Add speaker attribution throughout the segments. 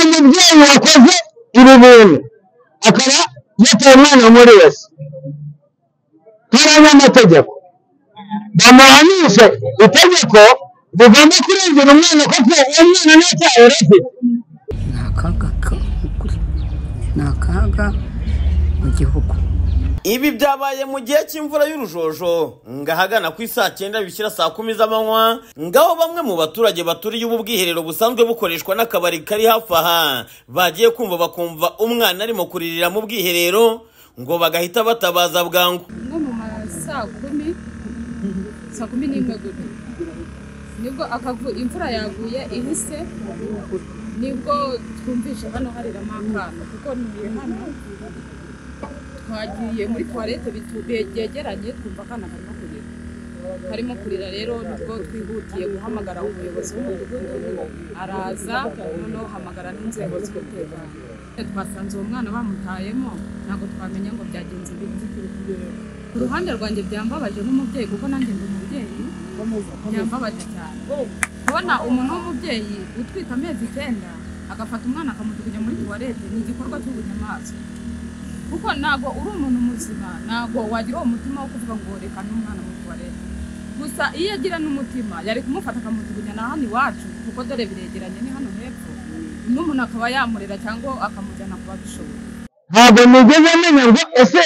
Speaker 1: umubyeyi wakoze ibi bintu akaba yataye umwana muri wese nk'abanyamategeko bamuhanishe itegeko rigomba kurengera umwana kuko uwo mwana ntacyaha yari afite
Speaker 2: ni akaga k'ukuri ni akaga mu gihugu
Speaker 3: ibi byabaye mu gihe cy'imvura y'urujojo ngahagana ku isaa cyenda bishyira saa kumi z'amanywa ngaho bamwe mu baturage baturiye ubu bwiherero busanzwe bukoreshwa n'akabari kari hafi aha bagiye kumva bakumva umwana arimo kuririra mu bwiherero ngo bagahita batabaza bwangu
Speaker 4: nko mu ma saa kumi saa kumi n'imwe gutyo nibwo akavu imvura yaguye ihise nibwo twumvise hano hariramo akana kuko ntuye hano twagiye muri tuwarete bitu- be- byegeranye twumva akana karimo kurira karimo kurira rero nibwo twihutiye guhamagara umuyobozi w'umudugudu araza noneho hamagara n'inzego z'umutekano twasanze uwo mwana bamutayemo ntabwo twamenya ngo byagenze bite ku ruhande rwanjye byambabaje nk'umubyeyi kuko nanjye ndi umubyeyi byambabaje cyane kubona umuntu w'umubyeyi utwite amezi icyenda agafata umwana akamujugunya muri tuwarete ni igikorwa cy'ubunyamaswa kuko ntabwo uri umuntu muzima ntabwo wagira uwo mutima wo kuvuga ngo reka n'umwana muri tuwarete gusa iyo agira n'umutima yari kumufata akamujugunya na hano iwacu kuko dore biregeranye ni hano hepfo n'umuntu akaba yamurera cyangwa akamujyana ku babishoboye
Speaker 1: ntabwo nigeze menya ngo ese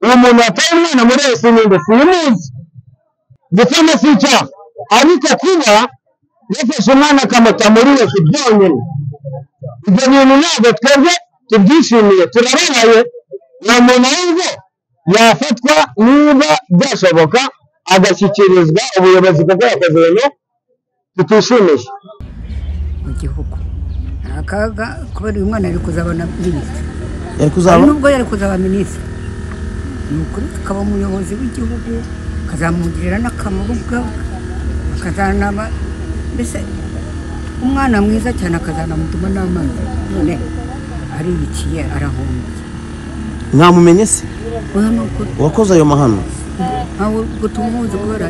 Speaker 1: uwo muntu wataye umwana muri wese ni nde simuzi ndetse na si icyaha ariko kuba yafashe umwana akamuta muri wese byonyine ibyo bintu ntabwo twebwe tubyishimiye turababaye uwo muntu ahubwo yafatwa niba byashoboka agashyikirizwa ubuyobozi kuko yakoze ibintu tutishimisha
Speaker 2: mu gihugu ni akaga kubera uyu mwana yari kuzaba na minisitiri
Speaker 5: yari
Speaker 2: hari
Speaker 5: kuzaba
Speaker 2: n'ubwo yari kuzaba minisitiri ni ukuri akaba umuyobozi w'igihugu akazamugirira n'akamaro ubwawe akazanaba mbese umwana mwiza cyane akazanamutuma n'amazi none aribiciye arahomba
Speaker 5: mwamumenye se
Speaker 2: oya ni ukuri
Speaker 5: uwakoze ayo mahano
Speaker 2: ntawe gutuma umuzi kubera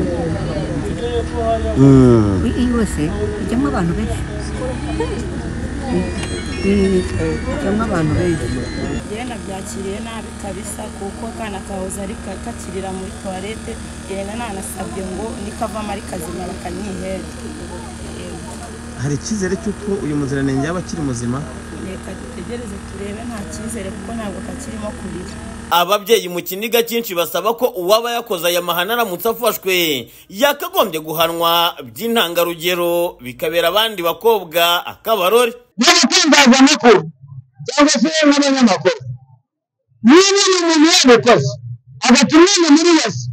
Speaker 5: Mm.
Speaker 2: iyi yose ijyamo abantu benshi Mm, ijyamo abantu benshi
Speaker 6: njyewe nabyakiriye nabi kabisa kuko akana kahoze ari ka- kakirira muri tuwarete yenda nanasabye ngo nikavamo ari kazima bakanyihera
Speaker 5: hari icyizere cy'uko uyu muziranenge yaba akiri muzima
Speaker 6: reka dutegereze turebe nta cyizere kuko ntabwo kakirimo kurira
Speaker 3: ababyeyi mu kiniga cyinshi basaba ko uwaba yakoze aya mahano aramutse afashwe yakagombye guhanwa by'intangarugero bikabera abandi bakobwa akabarore
Speaker 1: n'abatangazamakuru cyangwa se n'abanyamakuru niba ni umuntu yabikoze agatuma umwana muri wese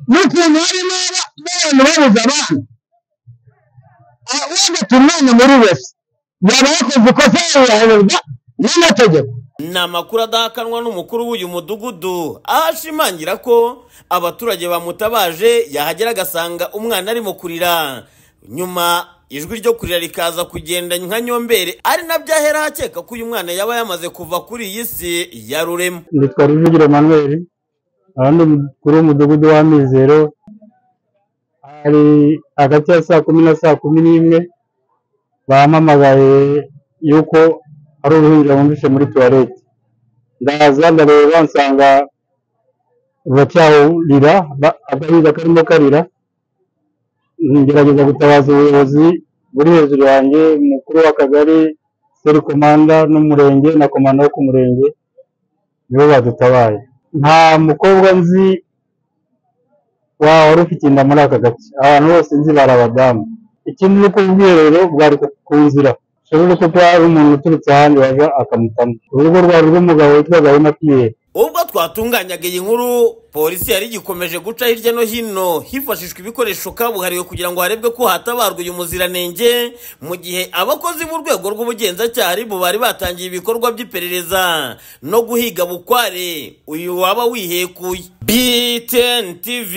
Speaker 1: n'ukuntu harimo aba- n'abantu babuze abana Ah, ugatuma umwana muri wese yaba yakoze ikosa yahanirwa n'amategeko
Speaker 3: ni amakuru adahakanwa n'umukuru w'uyu mudugudu aho ashimangira ko abaturage bamutabaje yahagera agasanga umwana arimo kurira nyuma ijwi ryo kurira rikaza kugenda nka nyombere ari nabyo ahera akeka ko uyu mwana yaba yamaze kuva kuri iyi si ya rurema
Speaker 7: nitwa Rujugiro Emmanuel abandi kuri umudugudu wa Mizero hari hagati ya saa kumi na saa kumi n'imwe bampamagaye yuko hari uruhinja bumvise muri tuwarete ndaza ndareba nsanga ruracyahurira ba- agahinja karimo karira ngerageza gutabaza ubuyobozi buri hejuru yanjye umukuru w'akagari seri komanda n'umurenge na komanda wo ku murenge nibo badutabaye nta mukobwa nzi wa wari ufite inda muri aka gace abantu bose nzi bari abadamu ikindi ni uko ubwiherero bwari ku ku nzira ushobora kuko hari umuntu uturutse ahandi waza akamutamo urugo rwari rw'umugabo witwa gahima piyeri
Speaker 3: ubwo twatunganyaga iyi nkuru polisi yari igikomeje guca hirya no hino hifashishwa ibikoresho kabuhariwe kugira ngo harebwe ko hatabarwa uyu muziranenge mu gihe abakozi b'urwego rw'ubugenzacyaha ribu bari batangiye ibikorwa by'iperereza no guhiga bukware uyu waba wihekuye btn tv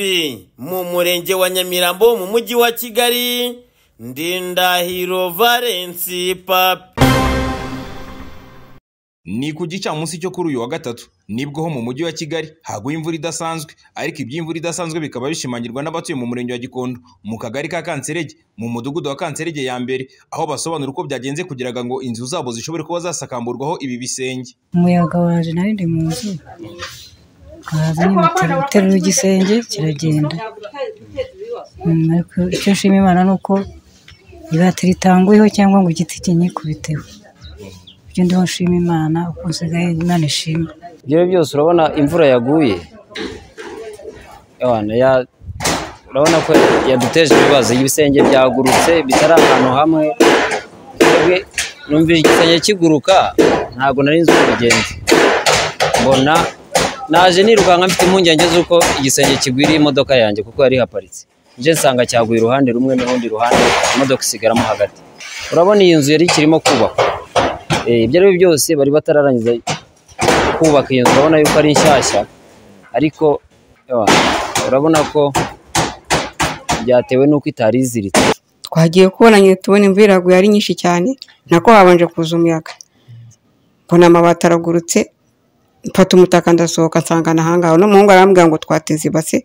Speaker 3: mu murenge wa nyamirambo mu mujyi wa kigali ndindahiro valensi papi
Speaker 8: Ni ku gicamunsi cyo kuri uyu wa gatatu nibwo ho mu mujyi wa Kigali haguye imvura idasanzwe ariko iby'imvura idasanzwe bikaba bishimangirwa n'abatuye mu murenge wa Gikondo mu kagari ka Kanserege mu mudugudu wa Kanserege ya mbere aho basobanura uko byagenze kugira ngo inzu zabo zishobore kuba zasakamburwaho ibi bisenge
Speaker 9: umuyaga waje nari ndi mu nzu haza nyine guterura igisenge kiragenda Mm, ariko icyo nshima imana ni uko ibati ritanguyeho cyangwa ngo igiti kinyikubiteho ibyo ndiho nshima imana uko nsigaye imana ishima
Speaker 10: ibyo ari byo byose urabona imvura yaguye Abana ya- urabona ko yaduteje ibibazo ibisenge byagurutse bitari ahantu hamwe twebwe numvira igisenge kiguruka ntabwo nari nzi uko bigenze mbona naje nirukanka mfite impungenge z'uko igisenge kigwiriye imodoka yanjye kuko yari ihaparitse nje nsanga cyaguye uruhande rumwe n'urundi ruhande imodoka isigaramo hagati urabona iyi nzu yari ikirimo kubakwa Eh, ibyo ari byo byose bari batararangiza kubaka iyo nzu urabona yuko ari nshyashya ariko ewa, urabona ko byatewe n'uko itari iziritse
Speaker 11: twagiye kubonanye tubona imvura iraguye ari nyinshi cyane nako habanje kuza umuyaga mbona amabati aragurutse mfata umutaka ndasohoka nsanga na hangaho n'umuhungu arambwira ngo twateze ibase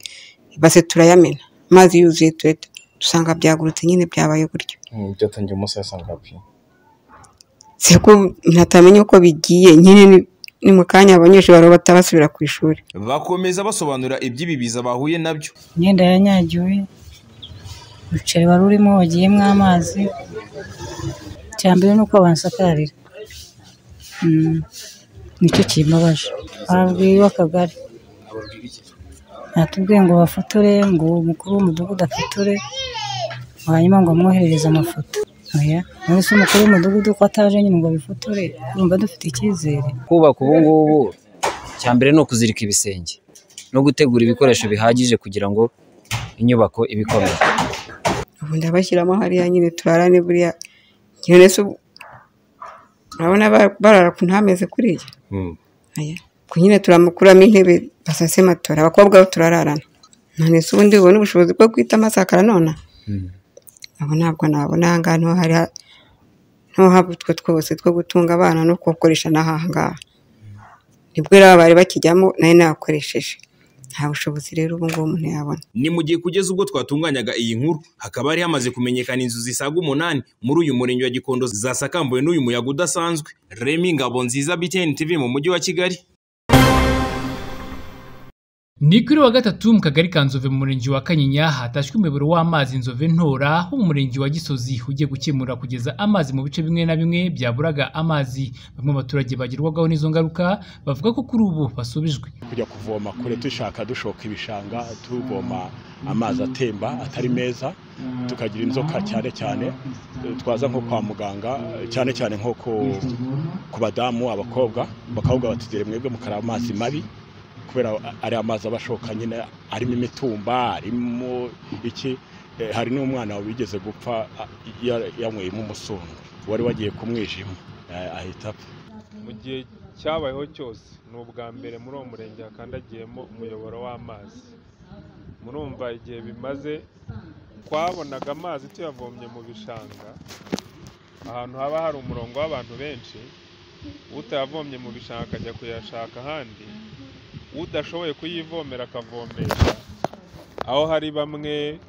Speaker 11: ibase turayamena amazi yuzuye tureta dusanga byagurutse nyine byabaye gutyo
Speaker 5: byatangiye umunsi wasanga pe
Speaker 11: siko ntatamenye uko bigiye nyine ni- ni mu kanya abanyeshuri bari batabasubira ku ishuri
Speaker 8: bakomeza basobanura iby'ibibiza bahuye nabyo
Speaker 9: imyenda yanyagiwe umuceri wari urimo wagiyemo amazi icya mbere ni uko bansakarira Mm, nicyo kimbabaje babwiye akagari natubwiye ngo bafotore ngo umukuru w'umudugudu afotore hanyuma ngo amwoherereze amafoto oya none se umukuru w'umudugudu ko ataje nyine ngo abifotore urumva dufite icyizere
Speaker 10: kubaka ubu ngubu icya mbere ni ukuzirika ibisenge no gutegura ibikoresho bihagije kugira ngo inyubako ibe ikomeye
Speaker 11: ubu ndabashyiramo hariya nyine turarane buriya nyine se ubu urabona ba- barara ku ntameze kuriya Aya. Ubwo nyine turamukuramo intebe basase matora abakobwa bo turararana none se ubundi ubona ubushobozi bwo guhita amasakara nona abo ntabwo nabona aha ngaha niho hari ha- niho haba utwo twose two gutunga abana no kubakoresha n'aha ngaha nibwo rero bari bakijyamo nari nakoresheje nta bushobozi rero ubu ngubu umuntu yabona
Speaker 8: ni mu gihe kugeza ubwo twatunganyaga iyi nkuru hakaba hari hamaze kumenyekana inzu zisaga umunani muri uyu murenge wa Gikondo zasakambuwe n'uyu muyaga udasanzwe Remy Ngabonziza BTN TV mu mujyi wa Kigali
Speaker 12: Ni kuri wa gatatu mu kagari ka Nzove mu murenge wa Kanyinya hatashywe umuyoboro w'amazi Nzove Ntora wo mu murenge wa Gisozi ugiye gukemura kugeza amazi mu bice bimwe na bimwe byaburaga amazi. Bamwe mu baturage bagerwagaho n'izo ngaruka bavuga ko kuri ubu basubijwe.
Speaker 13: kujya kuvoma kure dushaka dushoka ibishanga tuvoma amazi atemba atari meza tukagira inzoka cyane cyane eh, twaza nko kwa muganga eh, cyane cyane nko ku, ku badamu abakobwa bakabwa batugere mwebwe mukaraba amazi mabi kubera ari amazi aba ashoka nyine arimo imitumba arimo iki Eh, hari n'umwana wigeze gupfa ah, ya- yanyweyemo umusungu wari wagiye ku mwijima eh, ahita apfa
Speaker 14: mu gihe cyabayeho cyose ni ubwa mbere muri uwo murenge hakandagiyemo umuyoboro w'amazi murumva igihe bimaze twabonaga amazi tuyavomye mu bishanga ahantu haba hari umurongo w'abantu benshi utayavomye mu bishanga akajya kuyashaka ahandi udashoboye kuyivomera akavomesha aho hari bamwe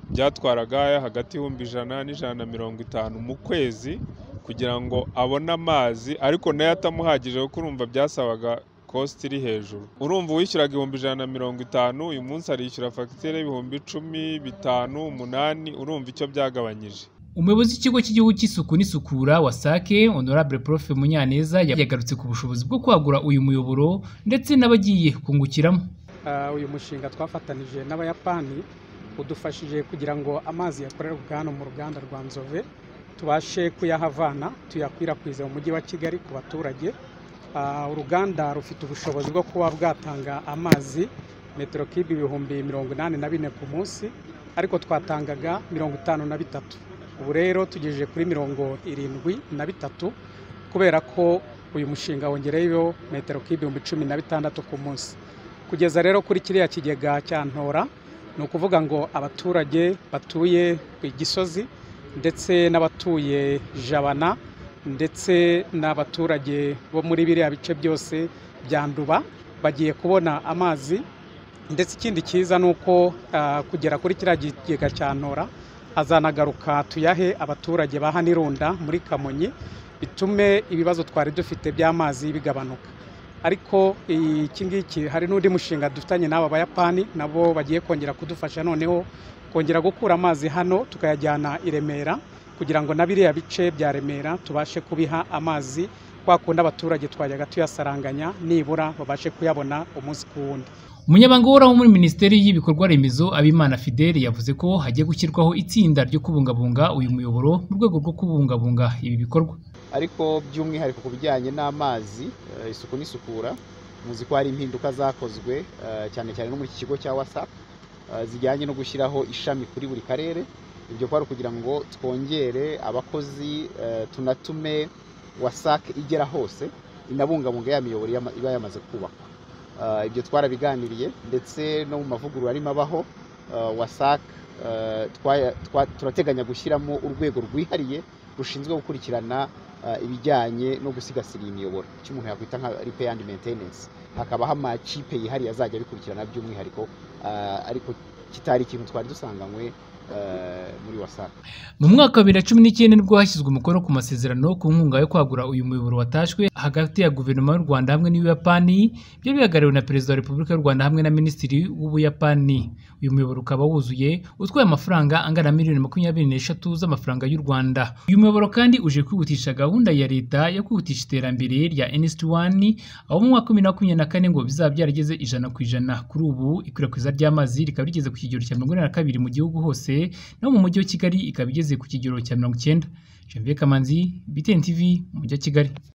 Speaker 14: byatwaraga hagati y'ibihumbi ijana n'ijana na mirongo itanu mu kwezi kugira ngo abone amazi ariko nayo atamuhagije kuko urumva byasabaga kositi iri hejuru urumva uwishyuraga ibihumbi ijana na mirongo itanu uyu munsi arishyura fagitire y'ibihumbi icumi bitanu umunani urumva icyo byagabanyije
Speaker 12: Umuyobozi w'ikigo cy'igihugu cy'isuku n'isukura wasake Honorable Prof Munyaneza yagarutse ku bushobozi bwo kwagura uyu muyoboro ndetse n'abagiye kungukiramo.
Speaker 15: Ah, uyu mushinga twafatanije n'abayapani udufashije kugira ngo amazi yakorerwa hano mu ruganda rwa nzove tubashe kuyahavana tuyakwirakwiza mu mujyi wa kigali ku baturage Ah, uruganda rufite ubushobozi bwo kuba bwatanga amazi metero kibi ibihumbi mirongo inani na bine ku munsi ariko twatangaga mirongo itanu na bitatu ubu rero tugejeje kuri mirongo irindwi na bitatu kubera ko uyu mushinga wongereyeho metero kibi ibihumbi cumi na bitandatu ku munsi kugeza rero kuri kiriya kigega cya ntora ni ukuvuga ngo abaturage batuye ku gisozi ndetse n'abatuye jabana ndetse n'abaturage bo muri biriya bice byose bya nduba bagiye kubona amazi ndetse ikindi cyiza ni uko ah, kugera kuri kiriya kigega cya ntora azanagaruka tuyahe abaturage ba hano irunda muri kamonyi bitume ibibazo twari dufite by'amazi bigabanuka ariko iki ngiki hari n'undi mushinga dufitanye n'aba bayapani nabo bagiye kongera kudufasha noneho kongera gukura amazi hano tukayajyana i remera kugira ngo na biriya bice bya remera tubashe kubiha amazi kwa kundi abaturage twajyaga tuyasaranganya nibura babashe kuyabona umunsi ku wundi
Speaker 12: umunyamabanga uhoraho muri minisiteri y'ibikorwa remezo abimana fidele yavuze ko hagiye gushyirwaho itsinda ryo kubungabunga uyu muyoboro mu rwego rwo kubungabunga ibi bikorwa
Speaker 16: ariko by'umwihariko ku bijyanye n'amazi eh, isuku n'isukura muzi ko hari impinduka zakozwe eh, cyane cyane no muri iki kigo cya wasapu zijyanye no gushyiraho ishami kuri buri karere ibyo kwari ukugira ngo twongere abakozi eh, tunatume wasake igera hose inabungabunga ya miyoboro yama- iba yamaze kubakwa Eh, ibyo twarabiganiriye ndetse no mu mavugurura arimo abaho eh, wasake eh, twaya- twa- turateganya gushyiramo urwego rwihariye rushinzwe gukurikirana eh, ibijyanye no gusigasira iyi miyoboro icyo umuntu yakwita nka repair and maintenance hakabaho amakipe yihariye azajya abikurikirana by'umwihariko eh, ariko kitari ikintu twari dusanganywe eh, muri wasake
Speaker 12: mu mwaka wa bibiri na cumi n'icyenda nibwo hashyizwe umukono ku masezerano ku nkunga yo kwagura uyu muyoboro watashwe hagati ya guverinoma y'u rwanda hamwe n'ubuyapani byari bihagarariwe na perezida wa repubulika y'u rwanda hamwe na minisitiri w'ubuyapani uyu muyoboro ukaba wuzuye utwaye amafaranga angana na miliyoni makumyabiri n'eshatu z'amafaranga y'u rwanda uyu muyoboro kandi uje kwihutisha gahunda ya leta yo kwihutisha iterambere rya nsd wani aho mu mwaka wa bibiri na makumyabiri na kane ngo bizaba byarageze ijana ku ijana kuri ubu ikwirakwiza ry'amazi rikaba rigeze ku kigero cya mirongo ine na kabiri mu gihugu hose naho mu mujyi wa kigali ikaba igeze ku kigero cya mirongo icyenda janvier kamanzi btn tv umujyi wa kigali